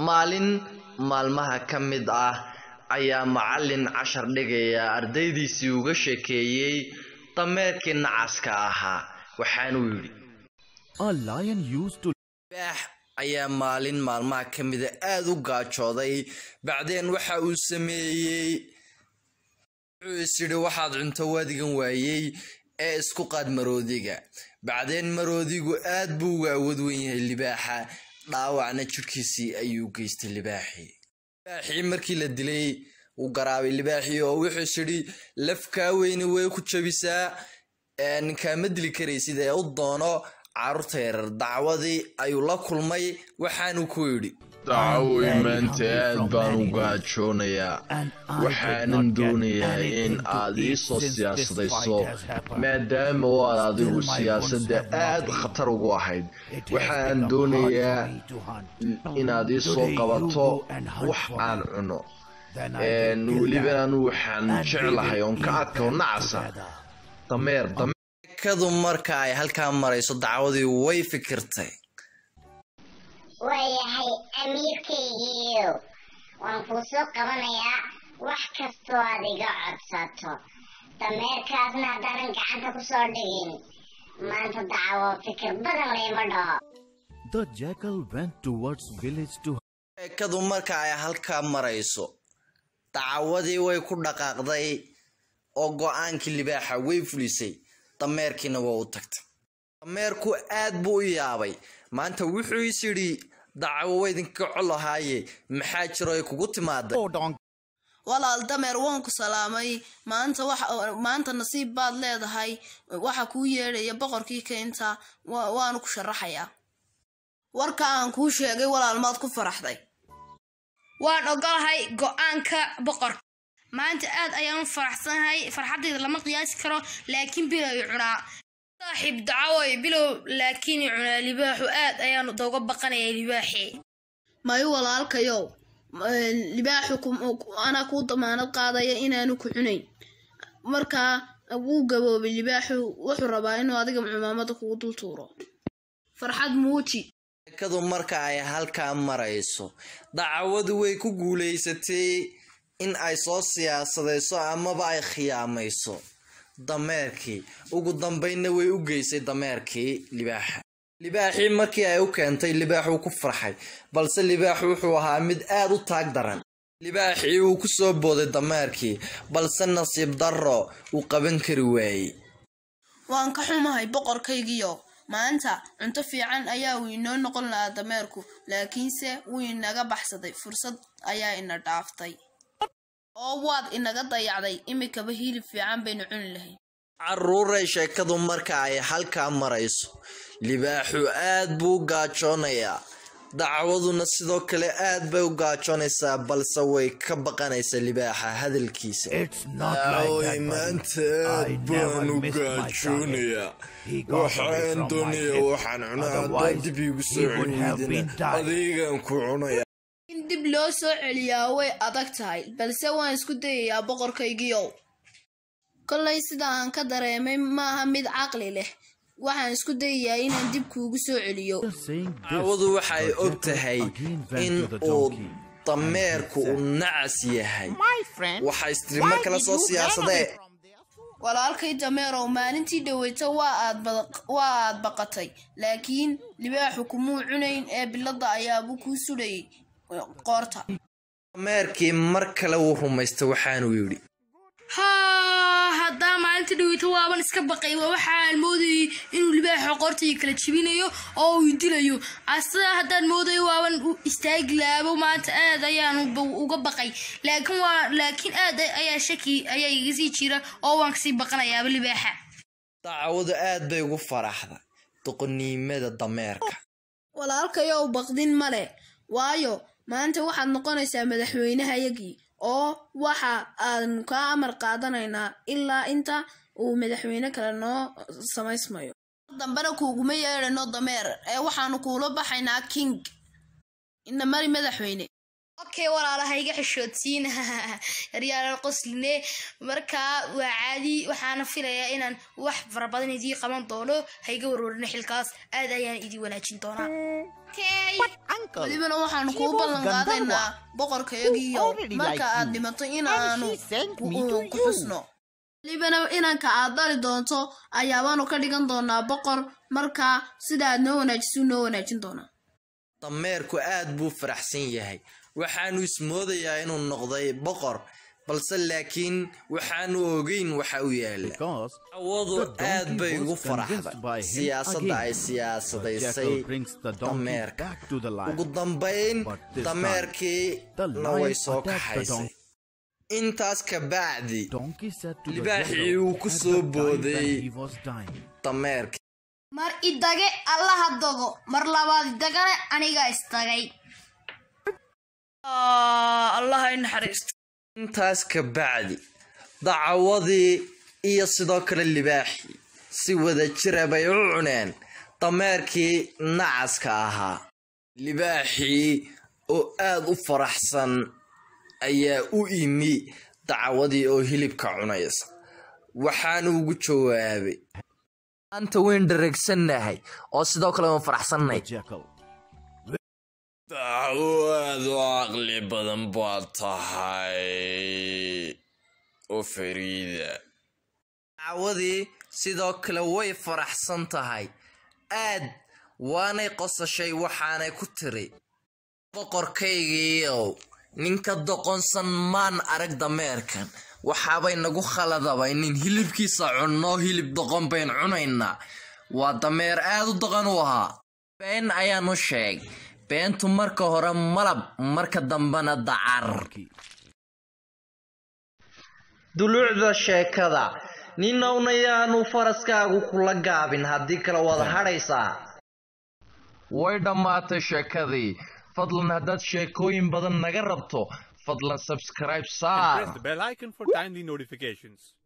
maalin maalmaha ka mid ah ayaa macallin cashar dhigaya ardaydiisii uga sheekeeyey dameerkii nacaska ahaa waxaanuu yidhi A lion used to baax ayaa maalin maalmaha ka mida aada u gaajooday bacdeen waxa uu sameeyey wuxuu is yidhi waxaad cunto waadigan waayey ee isku qaad maroodiga bacdeen maroodigu aad buu uga awood wen yahay libaaxa dhaawacna jidhkiisii ayuu geystay libaaxii libaaxii markii la dilay uu garaabay libaaxii oo wuxuu is yidhi lafkaa weyni way ku jabisaa ninkaama dili karaysid ee u doono carruurta yarar dacwadii ayuu la kulmay waxaanuu ku yidhi dacwoy maanta aad baan u gaajoonayaa waxaanan doonayaa in aad ii soo siyaasadayso maadaama oo aad adigu siyaasadda aad khatar ugu ahayd waxaan doonayaa inaad ii soo qabato wax aan cuno weliba anu waxaan jeclahay oon ka adka oo nacasa dameer kadu marka ay halkaa marayso dacwadii way fikirtay waayahay amiirkaygiiyo waan kuu soo qabanayaa wax kastoo aad iga codsato dameerkaasna haddaanan gacanta ku soo dhigin maanta dacwo fikir badan layma dhaho the jackal went towards village to kadu marka ay halkaa marayso dacwadii way ku dhaqaaqday oo go-aankii libaaxa way fulisay dameerkiina waa u tagtay dameerku aad buu u yaabay maanta wuxuu is yidhi dacwo waydinka colahaaye maxaa jiro ay kugu timaaday walaal dameer waan ku salaamay maanta maanta nasiib baad leedahay waxa kuu yeedhaya boqorkii keynta waanu ku sharaxayaa warka aan kuu sheegay walaal maad ku faraxday waan ogolahay go-aanka boqorka maanta aad ayaan u faraxsanahay farxaddayda lama qiyaasi karo laakiin bilow i cunaa saaxiib dacawoy bilow laakiin i cunaa libaaxu aad ayaan dooga baqanaya libaaxi mayo walaalkayow libaaxu anaa kuu damaanad qaadaya inaanu ku cunayn markaa wuu gaboobay libaaxu wuxuu rabaa inuu adiga cumaamada kugu dul tuuro farxad muuji kadu marka ay halkaa marayso dacwadu way ku guulaysatay in ay soo siyaasadayso amaba ay khiyaamayso dameerkii ugu dambaynna way u geysay dameerkii libaaxa libaaxii markii ay u keentay libaaxuu ku farxay balse libaaxu wuxuu ahaa mid aad u taag daran libaaxii wuu ku soo booday dameerkii balse nasiib darro uu qaban kari waayey waan ka xumahay boqorkaygiyo maanta cunto fiican ayaa uu inoo noqon lahaa dameerku laakiinse wuu inaga baxsaday fursad ayaa ina dhaaftay oo waad inaga dayacday imikaba hilib fiican baynu cuni lahayn carruuray sheekadu marka ay halkaa marayso libaaxu aad buu u gaajoonayaa dacwaduna sidoo kale aad bay u gaajoonaysaa balse way ka baqanaysaa libaaxa hadalkiisa Aaway maanta aad baan u gaajoonayaa waxaan doonayaa waxaan cunaa haddaad dib iigu soo celweydina adigaan ku cunaya in dib loo soo celiyaa way adag tahay balse waan isku dayayaa boqorkaygiiow kollay sida aan ka dareemay maaha mid caqli leh waxaan isku dayayaa inaan dib kuugu soo celiyo dacwadu waxay og tahay in uu dameerku uu nacas yahay waxaa istiri mar kale soo siyaasadee walaalkay dameerow maalintii dhaweyta waa aad baqatay laakiin libaaxu kumuu cunayn ee bilada ayaabuu kuu sudhayay qoorta dameerkii mar kale wuu rumaystay waxaanuu yidhi haa haddaa maalinta dhaweyta waaban iska baqay waxaan moodayay inuu libaaxa qoortayga kala jebinayo oo uu dilayo asaga haddaan moodayo waaban istaagi laabo maanta aad ayaan uga baqay laakiin waa laakiin aad ayaa shaki ayaa iga sii jira oo waan kasii baqanayaaba libaaxa dacwadu aad bay ugu faraxday doqoniimada dameerka walaalkayow baqdin male waayo maanta waxaad noqonaysaa madaxweynehayagii oo waxa aanu kaa amar qaadanaynaa ilaa inta uu madaxweyne kale noo samaysmayo dambena kuuguma yeedhano dameer ee waxaanu kuula baxaynaa king ina mari madaxweyne okay walaala ha iga xishoodsiin yaryaalan qosline markaa waa caadi waxaana filayaa inaan wax fara badan idii qaban doono ha iga warwarina xilkaas aad ayaan idii wanaajin doonaa okay welibana waxaanu kuu ballan qaadaynaa boqorkayagiyo marka aad dhimato inaanu ku- ku xusno welibana inanka aad dhali doonto ayaabaanu ka dhigan doonaa boqor markaa sida aad noo wanaajisu noo wanaajin doonaa dameerku aad buu faraxsan yahay waxaanu ismoodayaa inuu noqday boqor balse laakiin waxaanu ogeyn waxa u yaala Because awadu the aad donkey bay was ugu convinced faraxday by him siyaasadda ay again. The siyaasadaysay jackal brings the donkey dameerka back to the lion. ugu dambayn But this dameerkii the na way lion soo attacked the kaxaysay donkey. intaas ka bacdi Donkey said to the Libaaxii jackal uu ku at soo the time when booday. he was dying. dameerkii mar idage allaha dogo mar labaad idagana aniga isdagay allaha i naxariisto intaas ka bacdi dacawadii iyo sidoo kale libaaxii si wada jira bay u cuneen dameerkii nacaska ahaa libaaxii oo aad u faraxsan ayaa u imi dacawadii oo hilibka cunaysa waxaanu ugu jawaabay maanta weyn dhareegsannahay oo sidoo kale waan faraxsannay The jackal. dacwaad u caqli badan baad tahay oo fariida dacawadii sidoo kale way faraxsan tahay aad waanay qosashay waxaanay ku tiri boqorkaygiiow ninka doqonsan maan arag dameerkan waxaabay nagu khaladabay nin hilibkiisa cunno hilib doqon bayn cunaynaa waa dameer aad u doqon u ahaa been ayaanu sheeg beentu marka hore malab marka dambena dacar Donkey. duluucda sheekada ninowna yaanu faraskaagu kula gaabin haddii kale waad hadhaysaa way dhammaatay sheekadii fadlan haddaad sheekooyin badan naga rabto fadlan subscribe saar Press the bell icon for timely notifications.